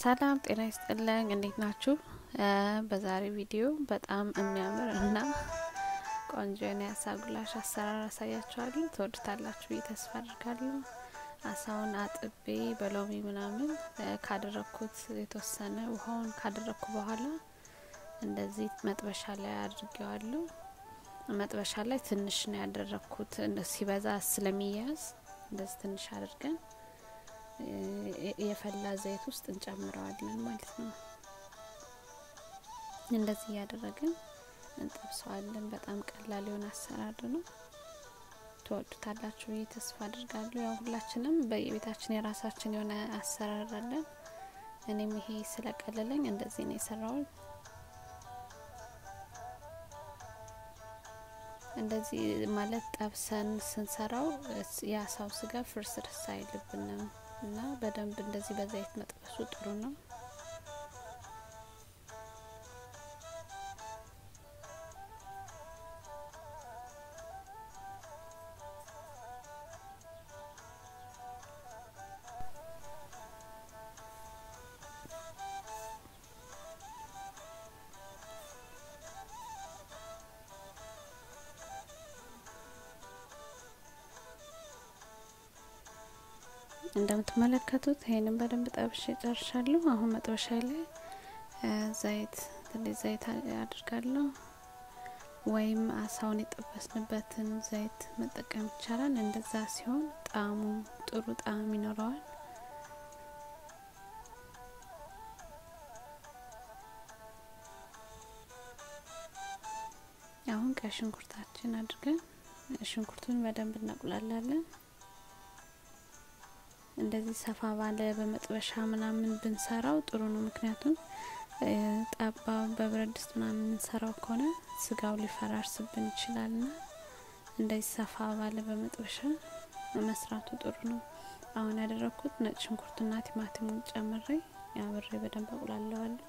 ሰላም ጤና ይስጥልኝ። እንዴት ናችሁ? በዛሬ ቪዲዮ በጣም የሚያምር እና ቆንጆ የሆነ የአሳ ጉላሽ አሰራር አሳያችኋለሁ። ትወዱታላችሁ ብዬ ተስፋ አድርጋለሁ። አሳውን አጥቤ በሎሚ ምናምን ካደረግኩት የተወሰነ ውሃውን ካደረግኩ በኋላ እንደዚህ መጥበሻ ላይ አድርጌዋለሁ። መጥበሻ ላይ ትንሽ ነው ያደረግኩት፣ ሲበዛ ስለሚያያዝ እንደዚህ ትንሽ አድርገን የፈላ ዘይት ውስጥ እንጨምረዋለን ማለት ነው። እንደዚህ እያደረግን እንጠብሰዋለን። በጣም ቀላል የሆነ አሰራር ነው። ትወዱታላችሁ ብዬ ተስፋ አድርጋለሁ። ያው ሁላችንም በየቤታችን የራሳችን የሆነ አሰራር አለን። እኔም ይሄ ስለቀለለኝ እንደዚህ ነው የሰራውን። እንደዚህ ማለት ጠብሰን ስንሰራው የአሳው ስጋ ፍርስርስ አይልብንም እና በደንብ እንደዚህ በዘይት መጥበሱ ጥሩ ነው። እንደምትመለከቱት ይሄንን በደንብ ጠብሼ ጨርሻለሁ። አሁን መጥበሻ ላይ ዘይት ትንሽ ዘይት አድርጋለሁ፣ ወይም አሳውን የጠበስንበትን ዘይት መጠቀም ይቻላል። እንደዛ ሲሆን ጣዕሙ ጥሩ ጣዕም ይኖረዋል። አሁን ቀይ ሽንኩርታችን አድርገን ሽንኩርቱን በደንብ እናቁላላለን። እንደዚህ ሰፋ ባለ በመጥበሻ ምናምን ብንሰራው ጥሩ ነው። ምክንያቱም ጣባ በብረት ድስት ምናምን የምንሰራው ከሆነ ስጋው ሊፈራርስብን ይችላልና እንደዚህ ሰፋ ባለ በመጥበሻ መስራቱ ጥሩ ነው። አሁን ያደረኩት ነጭ ሽንኩርትና ቲማቲሙን ጨምሬ አብሬ በደንብ አቁላለዋለሁ።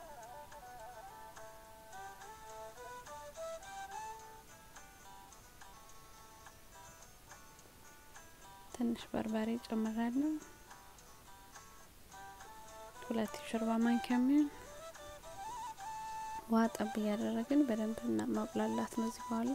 ትንሽ በርበሬ ጨምራለሁ። ሁለት የሾርባ ማንኪያ የሚሆን ውሃ ጠብ እያደረግን በደንብ ማቁላላት ነው። እዚህ በኋላ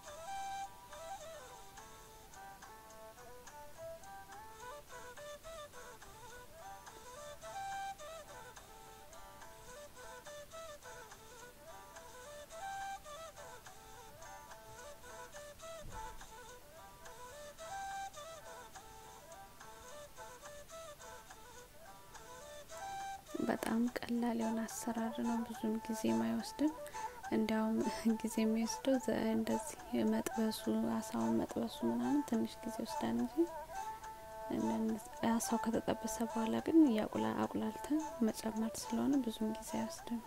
በጣም ቀላል የሆነ አሰራር ነው። ብዙም ጊዜ አይወስድም። እንዲያውም ጊዜ የሚወስደው እንደዚህ መጥበሱ አሳውን መጥበሱ ምናምን ትንሽ ጊዜ ወስዳል እንጂ አሳው ከተጠበሰ በኋላ ግን እያቁላ አቁላልተን መጨመር ስለሆነ ብዙም ጊዜ አይወስድም።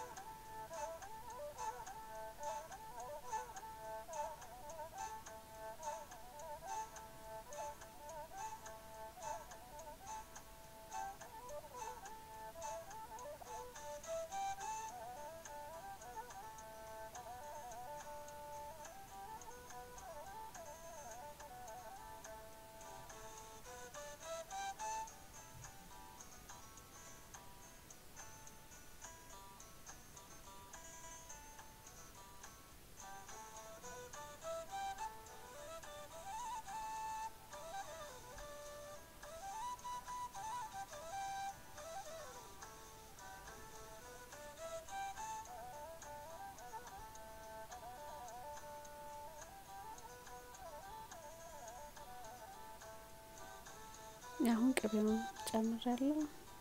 አሁን ቅቤውን ጨምራለሁ።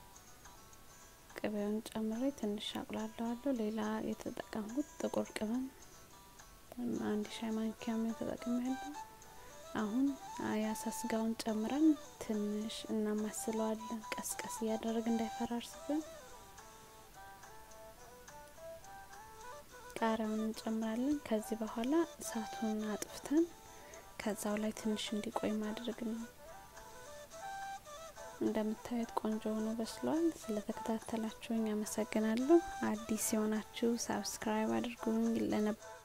ቅቤውን ጨምሬ ትንሽ አቁላለዋለሁ። ሌላ የተጠቀምኩት ጥቁር ቅመም አንድ ሻይ ማንኪያ ምን ተጠቅሜያለሁ። አሁን የአሳ ስጋውን ጨምረን ትንሽ እናማስለዋለን፣ ቀስቀስ እያደረግ እንዳይፈራርስብን። ቃሪያውን እንጨምራለን። ከዚህ በኋላ እሳቱን አጥፍተን ከዛው ላይ ትንሽ እንዲቆይ ማድረግ ነው። እንደምታዩት ቆንጆ ሆኖ በስሏል። ስለተከታተላችሁኝ አመሰግናለሁ። አዲስ የሆናችሁ ሳብስክራይብ አድርጉኝ። ለነበር